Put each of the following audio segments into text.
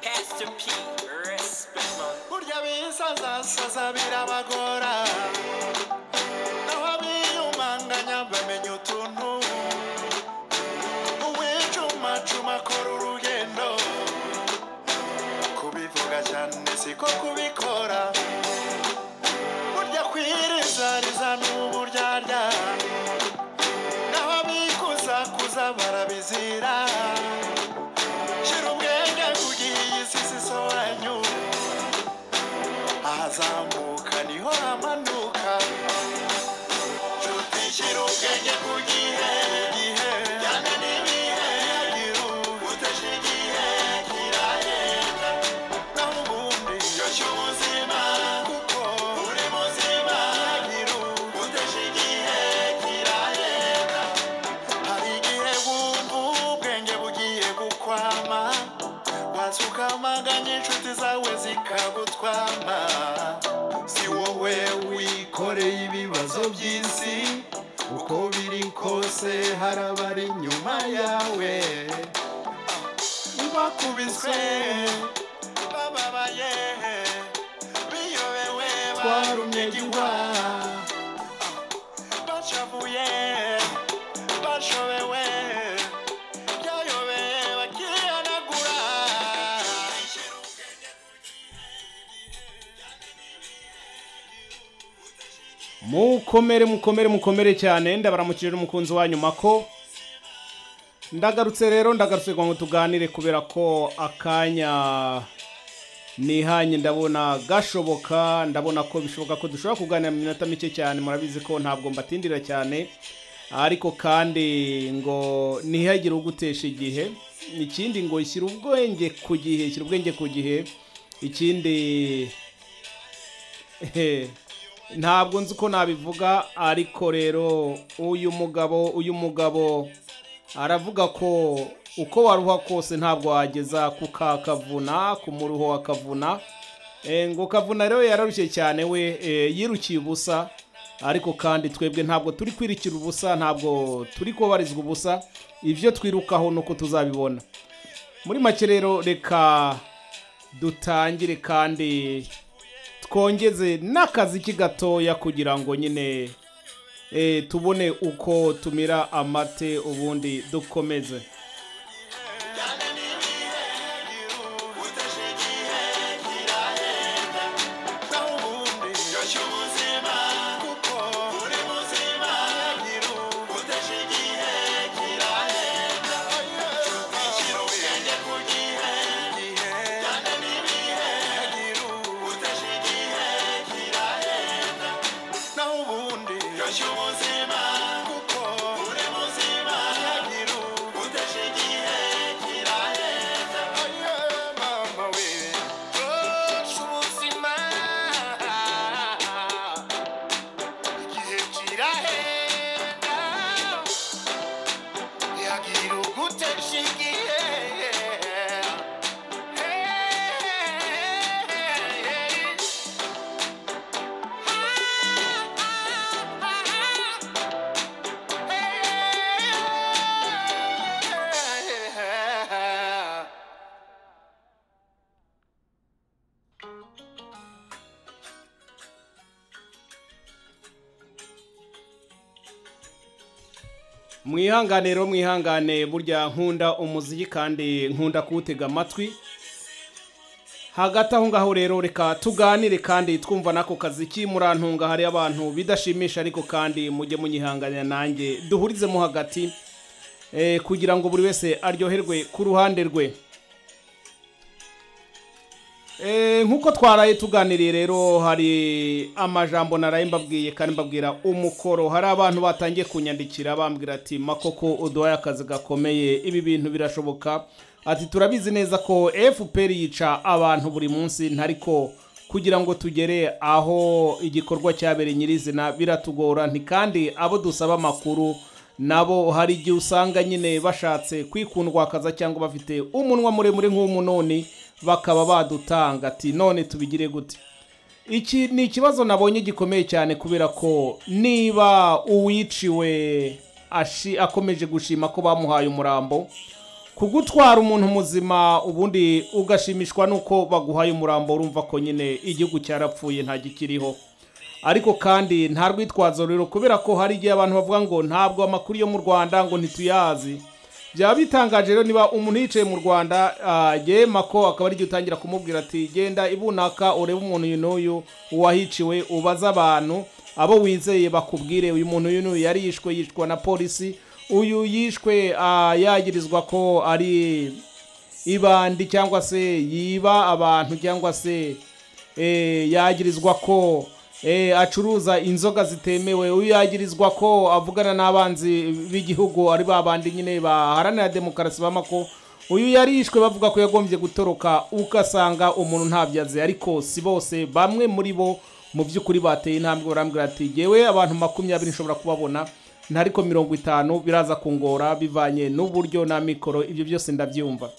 Mr. P, respect man. Burya bisazasaza birabagora naho abiyumanganya bamenya utuntu uwicumacuma akora urugendo kubivuga cyane siko kubikora burya kwirizariza ni uburyarya naho abikuzakuza barabizira shira ubwenge ku gihe iyi si sisobanyu ahazamuka niho hamanuka tutishyira ubwenge ku gihe gihe cyane n'ibihe yagira utashyira igihe kirahenda naho ubundi ryoshya ubuzima kuko uri muzima yagira utashyira igihe kirahenda hari igihe wumva ubwenge bugiye gukwama waza ukamaganya inshuti zawe zikagutwama si wowe wikoreye ibibazo by'isi uko biri kose hari abari inyuma yawe bakubiswe bababaye biyobewe barumye gihwa bacavuye bashobewe byayobeye bakihanagura mukomere mukomere mukomere cyane ndabaramukije n'umukunzi wanyu mako ndagarutse rero ndagarutse kugira ngo tuganire kubera ko akanya nihanye ndabona gashoboka ndabona ko bishoboka ko dushobora kuganira mu minota mike cyane murabizi ko ntabwo mbatindira cyane ariko kandi ngo ntihagire ugutesha igihe ikindi ngo shyira ubwenge ku gihe shyira ubwenge ku gihe ikindi Ehe, ntabwo nzi uko nabivuga ariko rero uyu mugabo uyu mugabo aravuga ko uko waruha kose ntabwo wageza ku ka kavuna ku muruho wa kavuna Eh, ngo kavuna rero yararushye cyane we eh, yirukiye ubusa ariko kandi twebwe ntabwo turi kwirikira ubusa ntabwo turi kubabarizwa ubusa ibyo twirukaho ni uko tuzabibona muri make rero reka dutangire kandi twongeze n'akaziki gatoya kugira ngo nyine eh, tubone uko tumira amate ubundi dukomeze yagira ugute nshingiye mwihangane rero mwihangane burya nkunda umuziki kandi nkunda kuwutega amatwi hagati aho ngaho rero reka tuganire kandi twumva n'ako kaziki murantunga hari abantu bidashimisha ariko kandi mujye munyihanganira nanjye duhurizemo hagati eh, kugira ngo buri wese aryoherwe ku ruhande rwe Eh, nk'uko twaraye tuganiriye rero hari amajambo naraye mbabwiye kandi mbabwira umukoro hari abantu batangiye kunyandikira bambwira ati makoko uduhaye akazi gakomeye ibi bintu birashoboka ati turabizi neza ko fpr yica abantu buri munsi ntariko kugira ngo tugere aho igikorwa cyabereye nyirizina biratugora nti kandi abo dusaba amakuru nabo hari igihe usanga nyine bashatse kwikundwakaza cyangwa bafite umunwa muremure nk'umunoni bakaba badutanga ati none tubigire gute iki ni ikibazo nabonye gikomeye cyane kubera ko niba uwiciwe ashi- akomeje gushima ko bamuhaye umurambo kugutwara umuntu muzima ubundi ugashimishwa nuko baguhaye umurambo urumva ko nyine igihugu cyarapfuye nta gikiriho ariko kandi nta rwitwazo rero kubera ko hari igihe abantu bavuga ngo ntabwo amakuru yo mu rwanda ngo ntituyazi byaba bitangaje rero niba umuntu yicaye mu rwanda ah, yema ko akaba ari igihe utangira kumubwira ati genda ibunaka urebe umuntu uyu n'uyu uwahiciwe ubaze abantu abo wizeye bakubwire uyu muntu uyu n'uyu yari yishwe yishwa na polisi uyu yishwe ah, yagirizwa ko ari ibandi cyangwa se yiba abantu cyangwa se eh, yagirizwa ko eh, acuruza inzoga zitemewe uyu yagirizwa ko avugana n'abanzi b'igihugu ari ba bandi nyine baharanira demokarasi bama ko uyu yarishwe bavuga ko yagombye gutoroka ugasanga umuntu ntabyo azi ariko si bose bamwe muri bo mu by'ukuri bateye intambwe barambwira ati yewe abantu makumyabiri nshobora kubabona ntari ko mirongo itanu biraza kungora bivanye n'uburyo na mikoro ibyo byose ndabyumva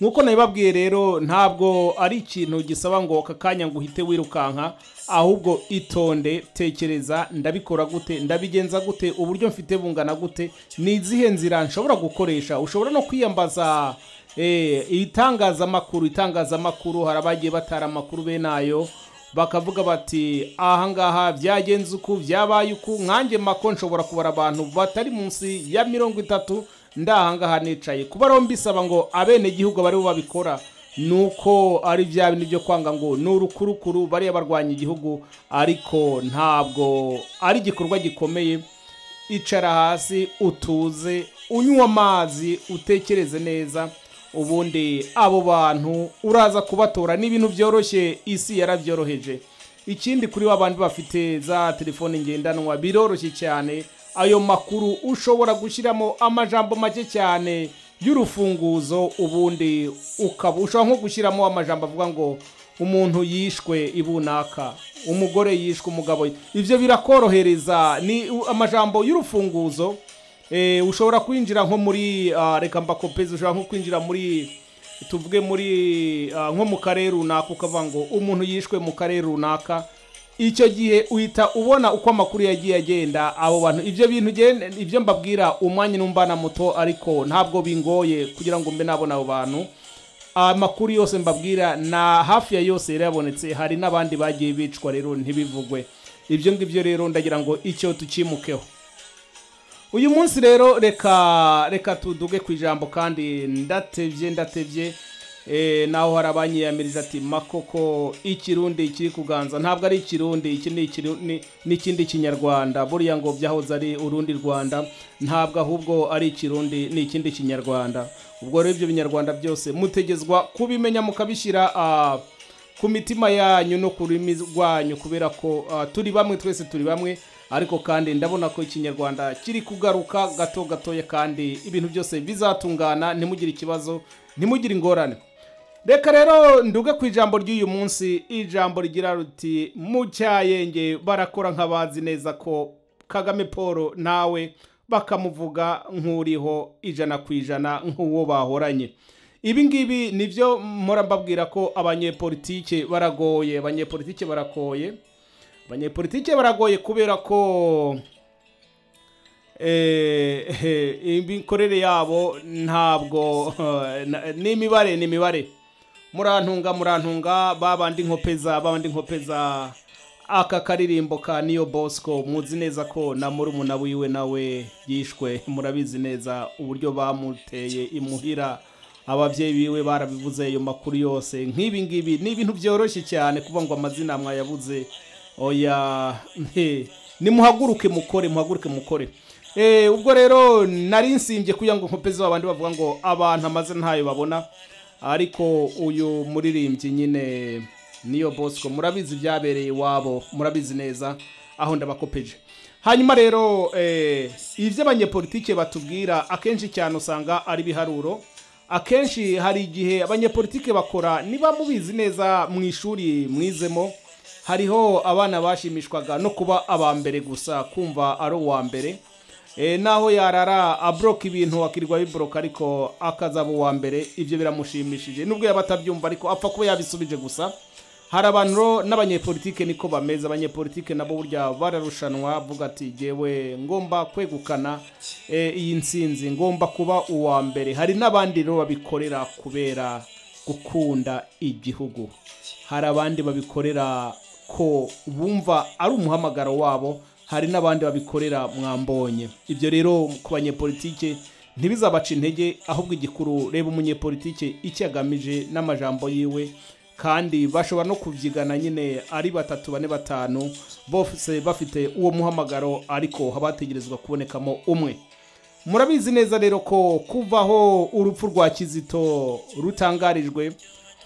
nk'uko nabibabwiye rero ntabwo ari ikintu gisaba ngo aka kanya ngo uhite wirukanka ahubwo itonde tekereza ndabikora gute ndabigenza gute uburyo mfite bungana gute ni izihe nzira nshobora gukoresha ushobora no kwiyambaza eh, itangazamakuru itangazamakuru hari abagiye batara amakuru bene ayo bakavuga bati ahangaha byagenze uku byabaye uku nkanjye mako nshobora kubara abantu batari munsi ya mirongo itatu ndahangaha nicaye kuba rero mbisaba ngo abenegihugu bari bo babikora nuko ari bya bintu byo kwanga ngo ni urukurukuru bariya barwanya igihugu ariko ntabwo ari igikorwa gikomeye icara hasi utuze unywa amazi utekereze neza ubundi abo bantu uraza kubatora ni ibintu byoroshye isi yarabyoroheje ikindi kuri wa bandi bafite za telefone ngendanwa biroroshye cyane ayo makuru ushobora gushyiramo amajambo make cyane y'urufunguzo ubundi ukaba ushobora nko gushyiramo amajambo avuga ngo umuntu yishwe ibunaka umugore yishwe umugabo ibyo birakorohereza ni amajambo y'urufunguzo Eh, ushobora kwinjira nko muri ah, reka mbakopeze ushobora nko kwinjira muri tuvuge muri ah, nko mu karere runaka ukavuga ngo umuntu yishwe mu karere runaka icyo gihe uhita ubona uko amakuru yagiye agenda abo bantu ibyo bintu ugenda- ibyo mbabwira umwanya numva na muto ariko ntabwo bingoye kugira ngo mbe nabona abo bantu amakuru yose mbabwira na hafi ya yose yari yabonetse hari n'abandi bagiye bicwa rero ntibivugwe ibyo ngibyo rero ndagira ngo icyo tukimukeho uyu munsi rero reka reka tuduge ku ijambo kandi ndatebye ndatebye Eh, naho hari abanyiyamirije ati makoko ikirundi kiri kuganza ntabwo ari ikirundi iki ni ikiru- ni- n'ikindi kinyarwanda buriya ngo byahoze ari urundi rwanda ntabwo ahubwo ari ikirundi ni ikindi kinyarwanda ubwo rero ibyo binyarwanda byose mutegezwa kubimenya mukabishyira ah, ku mitima yanyu no ku rurimi rwanyu kubera ko ah, turi bamwe twese turi bamwe ariko kandi ndabona ko ikinyarwanda kiri kugaruka gato gatoya kandi ibintu byose bizatungana ntimugire ikibazo ntimugire ingorane reka rero nduge ku ijambo ry'uyu munsi ijambo rigira riti mu cyayenge barakora nk'abazi neza ko kagame paul nawe bakamuvuga nk'uriho ijana ku ijana nk'uwo bahoranye ibi ngibi nibyo mpora mbabwira ko abanyepolitike baragoye abanyepolitike baragoye abanyepolitike baragoye kubera ko eh, eh, imikorere yabo ntabwo na- n'imibare ni imibare murantunga murantunga babandi nkopeza babandi nkopeza aka karirimbo ka niyo bosco muzi neza ko na murumuna wiwe nawe yishwe murabizi neza uburyo bamuteye imuhira ababyeyi biwe barabivuze ayo makuru yose nk'ibi ngibi ni ibintu byoroshye cyane kuvuga ngo amazina mwayabuze oya he, nimuhaguruke mukore muhaguruke mukore Eh, ubwo rero nari nsimbye kugira ngo nkopeze abandi bavuga ngo abantu amazina ntayo babona ariko uyu muririmbyi nyine niyo bosco murabizi byabereye iwabo murabizi neza aho ndabakopeje hanyuma rero eh, ibyo abanyepolitike batubwira akenshi cyane usanga ari ibiharuro akenshi hari igihe abanyepolitike bakora niba mubizi neza mu ishuri mwizemo hariho abana bashimishwaga no kuba aba mbere gusa kumva ari uwa mbere e, naho yarara abroka ibintu akirirwa bibroka ariko akazaba uwa mbere ibyo biramushimishije nubwo yaba atabyumva ariko apfa kuba yabisubije gusa hari abantu ro- n'abanyepolitike niko bameze abanyepolitike nabo burya bararushanwa avuga ati jyewe ngomba kwegukana eh, iyi nsinzi ngomba kuba uwa mbere hari n'abandi rero babikorera kubera gukunda igihugu hari abandi babikorera ko bumva ari umuhamagaro wabo hari n'abandi babikorera mwambonye ibyo rero ku banyepolitike ntibizabaca intege ahubwo igikuru reba umunyepolitike icyo agamije n'amajambo yiwe kandi bashobora no kubyigana nyine ari batatu bane batanu bose bafite uwo muhamagaro ariko haba hategerezwa kubonekamo umwe murabizi neza rero ko kuvaho urupfu rwa kizito rutangarijwe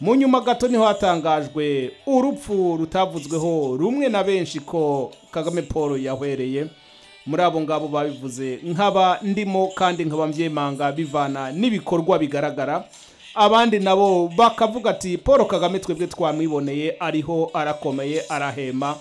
mu nyuma gato niho hatangajwe urupfu rutavuzweho rumwe na benshi ko kagame paul yahwereye muri abo ngabo babivuze nkaba ndimo kandi nkaba mbyemanga bivana n'ibikorwa bigaragara abandi nabo bakavuga ati paul kagame twebwe twamwiboneye ariho arakomeye arahema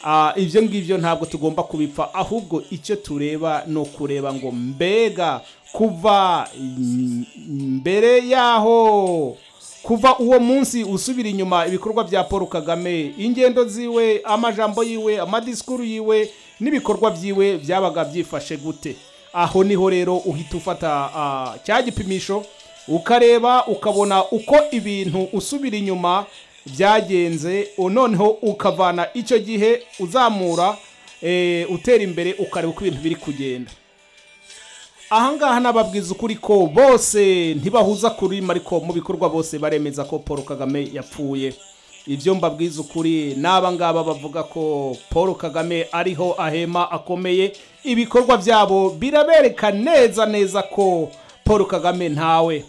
Ah, ibyo ngibyo ntabwo tugomba kubipfa ahubwo icyo tureba ni ukureba ngo mbega kuva mm, mbere y'aho kuva uwo munsi usubira inyuma ibikorwa bya paul kagame ingendo ziwe amajambo yiwe amadisikuru yiwe n'ibikorwa byiwe byabaga byifashe gute aho niho rero uhita ufata ah, cya gipimisho ukareba ukabona uko ibintu usubira inyuma byagenze noneho ukavana icyo gihe uzamura eh, utera imbere ukareba uko ibintu biri kugenda ahangaha nababwiza ukuri ko bose ntibahuza kuri ariko mu bikorwa bose baremeza ko paul kagame yapfuye ibyo mbabwiza ukuri n'aba ngaba bavuga ko paul kagame ariho ahema akomeye ibikorwa byabo birabereka neza neza ko paul kagame ntawe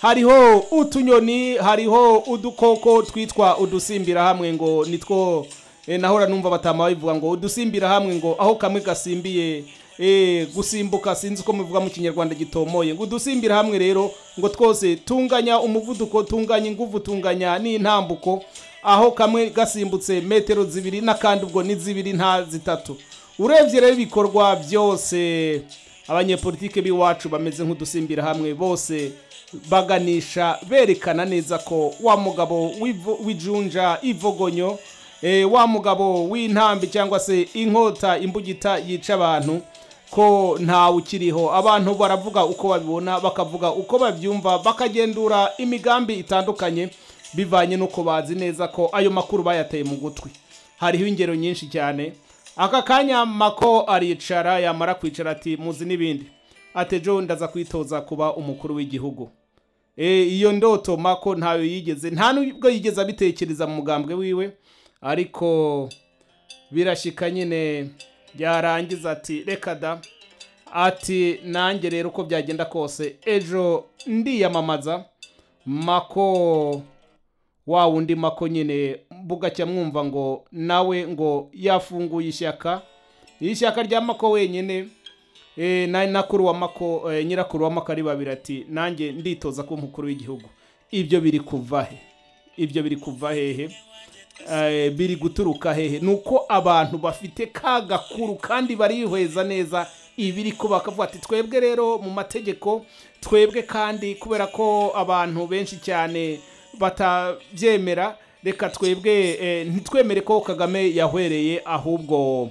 hariho utunyoni hariho udukoko twitwa udusimbira hamwe ngo nitwo eh, nahora numva batama babivuga ngo udusimbira hamwe ngo aho kamwe gasimbiye eh, gusimbuka sinzi uko mubivuga mu kinyarwanda gitomoye ngo udusimbira hamwe rero ngo twose tunganya umuvuduko tunganya ingufu tunganya n'intambuko aho kamwe gasimbutse metero zibiri n'akandi ubwo ni zibiri nta zitatu urebye rero ibikorwa byose abanyepolitike b'iwacu bameze nk'udusimbira hamwe bose baganisha berekana neza ko wa mugabo w'ivo- w'ijunja ivogonyo eh, wa mugabo w'intambi cyangwa se inkota imbugita yica abantu ko ntawe ukiriho abantu baravuga uko babibona bakavuga uko babyumva bakagendura imigambi itandukanye bivanye n'uko bazi neza ko ayo makuru bayateye mu gutwi hariho ingero nyinshi cyane aka kanya mako aricara yamara kwicara ati muzi n'ibindi ati jo ndaza kwitoza kuba umukuru w'igihugu e, iyo ndoto mako ntayo yigeze nta nubwo yigeze abitekereza mu mugambwe wiwe ariko birashika nyine yarangiza ati reka da ati nanjye rero uko byagenda kose ejo ndiyamamaza mako wa wundi mako nyine bugacya mwumva ngo nawe ngo yafunguye ishyaka ishyaka rya mako wenyine e, na nakuru wa mako e, nyirakuru wa mako ari babiri ati nanjye nditoza kuba umukuru w'igihugu ibyo biri kuva he ibyo biri kuva hehe Eh, biri guturuka hehe ni uko abantu bafite ka gakuru kandi barihweza neza ibiri ko bakavuga ati twebwe rero mu mategeko twebwe kandi kubera ko abantu benshi cyane batabyemera reka twebwe eh, ntitwemere ko kagame yahwereye ahubwo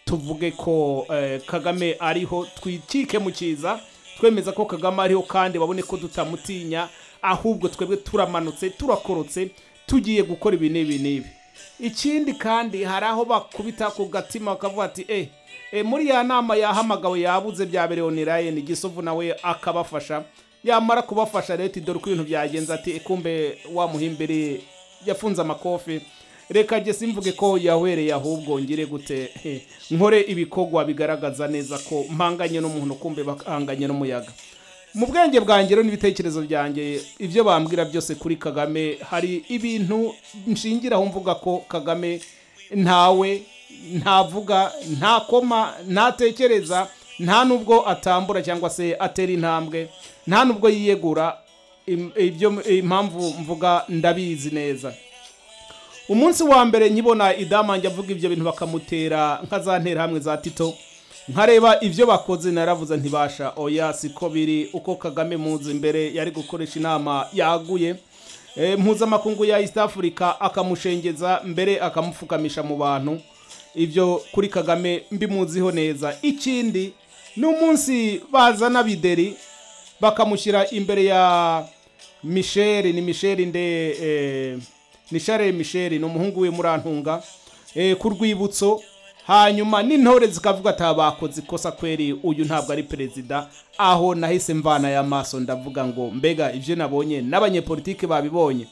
tuvuge ko eh, kagame ariho twikike mu cyiza twemeza ko kagame ariho kandi babone ko tutamutinya ahubwo twebwe turamanutse turakorotse tugiye gukora ibi n'ibi n'ibi ikindi kandi hari aho bakubita ku gatima bakavuga ati eh eh, muri ya nama yahamagawe yabuze byaberewe onirayini gisovu nawe akabafasha yamara kubafasha leta dore uko ibintu byagenze ati kumbe wa muhimbiri yafunze amakofi reka jye simvuge ko yawereye ahubwo ngire gute Eh, nkore ibikorwa bigaragaza neza ko mpanganye n'umuntu kumbe bahanganye n'umuyaga mu bwenge bwanjye rero n'ibitekerezo byanjye ibyo bambwira byose kuri kagame hari ibintu nshingiraho mvuga ko kagame ntawe ntavuga ntakoma ntatekereza nta nubwo atambura cyangwa se atera intambwe nta nubwo yiyegura Im- ibyo impamvu mvuga ndabizi neza umunsi wa mbere nkibona idamange avuga ibyo bintu bakamutera nka za nterahamwe za tito nkareba ibyo bakoze naravuze ntibasha oya siko biri uko kagame muzi imbere yari gukoresha inama yaguye eh, mpuzamakungu ya east africa akamushengeza mbere akamupfukamisha mu bantu ibyo kuri kagame mbimuziho neza ikindi ni umunsi bazana bideri bakamushyira imbere ya michel ni michel nde eh, ni charles michel ni umuhungu we murantunga eh, ku rwibutso hanyuma n'intore zikavuga ati aba bakoze ikosa kweri uyu ntabwo ari perezida aho nahise mvana y'amaso ndavuga ngo mbega ibyo nabonye n'abanyepolitike babibonye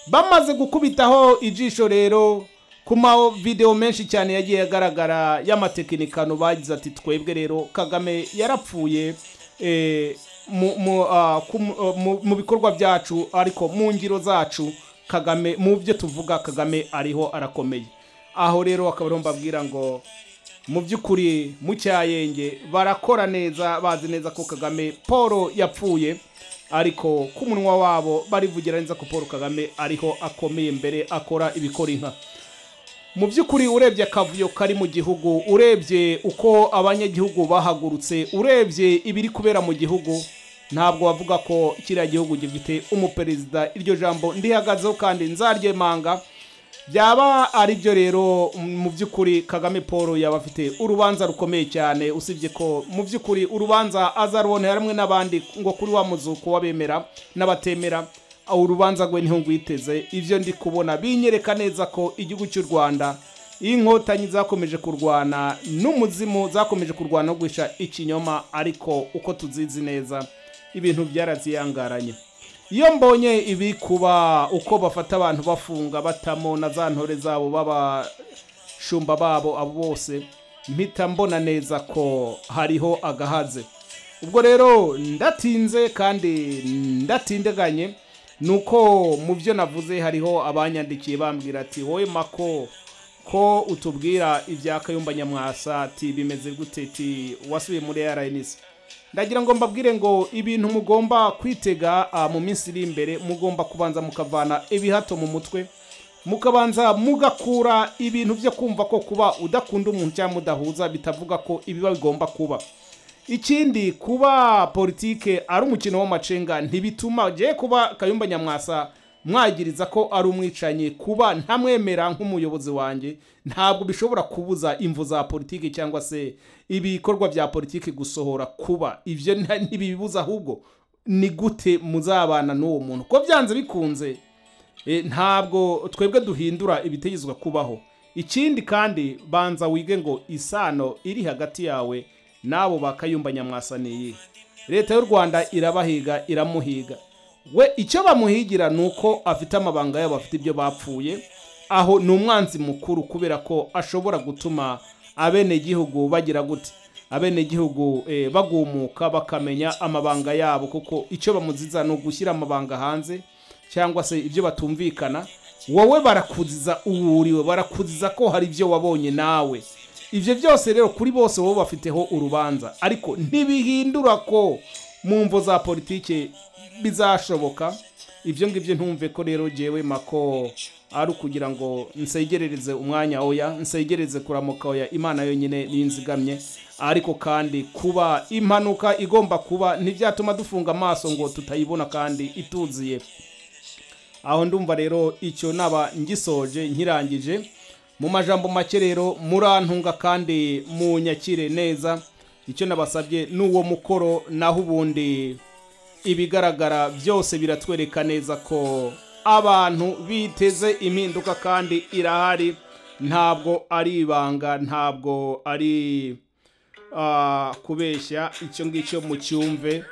bamaze gukubitaho ijisho rero ku ma videwo menshi cyane yagiye agaragara y'amatekinikano bagize ati twebwe rero kagame yarapfuye eh, mu- mu, ah, ku- mu- mu- mu bikorwa byacu ariko mu ngiro zacu kagame mu byo tuvuga kagame ariho arakomeye aho rero akaba ariho mbabwira ngo mu by'ukuri mu cyayenge barakora neza bazi neza ko kagame paul yapfuye ariko ku munwa wabo barivugira neza ko paul kagame ariho akomeye mbere akora ibikora inka mu by'ukuri urebye akavuyo kari mu gihugu urebye uko abanyagihugu bahagurutse urebye ibiri kubera mu gihugu ntabwo wavuga ko kiriya gihugu gifite umuperezida iryo jambo ndihagazeho kandi nzaryemanga byaba ari byo rero mu by'ukuri kagame paul yaba afite urubanza rukomeye cyane usibye ko mu by'ukuri urubanza azarubonera hamwe n'abandi ngo kuri wa muzuko w'abemera n'abatemera aho urubanza rwe niho ngwiteze ibyo ndi kubona binyereka neza ko igihugu cy'u rwanda inkotanyi zakomeje kurwana n'umuzimu zakomeje kurwana no guhisha ikinyoma ariko uko tuzizi neza ibintu byaraziyangaranye iyo mbonye ibi kuba uko bafata abantu bafunga batamo na za ntore zabo b'abashumba babo abo bose mpita mbona neza ko hariho agahaze ubwo rero ndatinze kandi ndatindiganye ni uko mu byo navuze hariho abanyandikiye bambwira ati wowe mako ko utubwira ibya kayumba nyamwasa ati bimeze gute ati wasubiye muri rns ndagira ngo mbabwire ngo ibintu mugomba kwitega ah, mu minsi iri imbere mugomba kubanza mukavana ibihato mu mutwe mukabanza mugakura ibintu byo kumva ko kuba udakunda umuntu cyangwa udahuza bitavuga ko ibiba bigomba kuba ikindi kuba politike ari umukino w'amacenga ntibituma je kuba kayumba nyamwasa mwagiriza ko ari umwicanyi kuba ntamwemera nk'umuyobozi wanjye ntabwo bishobora kubuza imvu za politiki cyangwa se ibikorwa bya politiki gusohora kuba ibyo nta- ntibibibuza ahubwo ni gute muzabana n'uwo muntu ko byanze bikunze E, ntabwo twebwe duhindura ibitegezwa kubaho ikindi kandi banza wige ngo isano iri hagati yawe n'abo bakayumba nyamwasa ni iyihe leta y'u rwanda irabahiga iramuhiga we icyo bamuhigira ni uko afite amabanga yabo afite ibyo bapfuye aho ni umwanzi mukuru kubera ko ashobora gutuma abenegihugu bagira gute abenegihugu eh, bagumuka bakamenya amabanga yabo kuko icyo bamuziza ni ugushyira amabanga hanze cyangwa se ibyo batumvikana wowe barakuziza uwuriwe barakuziza ko hari ibyo wabonye nawe ibyo byose rero kuri bose wowe bafiteho urubanza ariko ntibihindura ko mu mvo za politike bizashoboka ibyo ngibyo ntumve ko rero jyewe mako ari ukugira ngo nsegerereze umwanya oya nsegerereze kuramuka oya imana yonyine niyo nzigamye ariko kandi kuba impanuka igomba kuba ntibyatuma dufunga amaso ngo tutayibona kandi ituziye aho ndumva rero icyo naba ngisoje nkirangije mu majambo make rero murantunga kandi munyakire neza icyo nabasabye ni uwo mukoro naho ubundi ibigaragara byose biratwereka neza ko abantu biteze impinduka kandi irahari ntabwo ari ibanga ntabwo ari ah, kubeshya icyo ngicyo mucyumve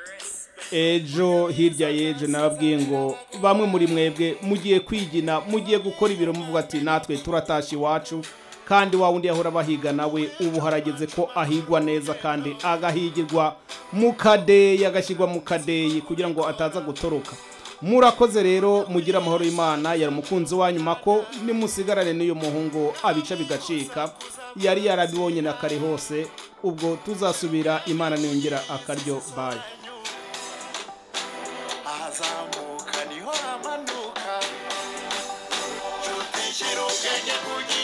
ejo hirya y'ejo nababwiye ngo bamwe muri mwebwe mugiye kwigina mugiye gukora ibiro muvuga ati natwe turatashye iwacu kandi wa wundi yahora bahiga nawe ubu harageze ko ahigwa neza kandi agahigirwa mu kadeyi agashyirwa mu kadeyi kugira ngo ataza gutoroka murakoze rero mugire amahoro y'imana yari umukunzi wanyu mako nimusigarane n'uyu muhungu abica bigacika yari yarabibonye na kare hose ubwo tuzasubira imana niyongera akaryo bayi ahazamuka niho hamanuka cyutishyira ubwenge kugira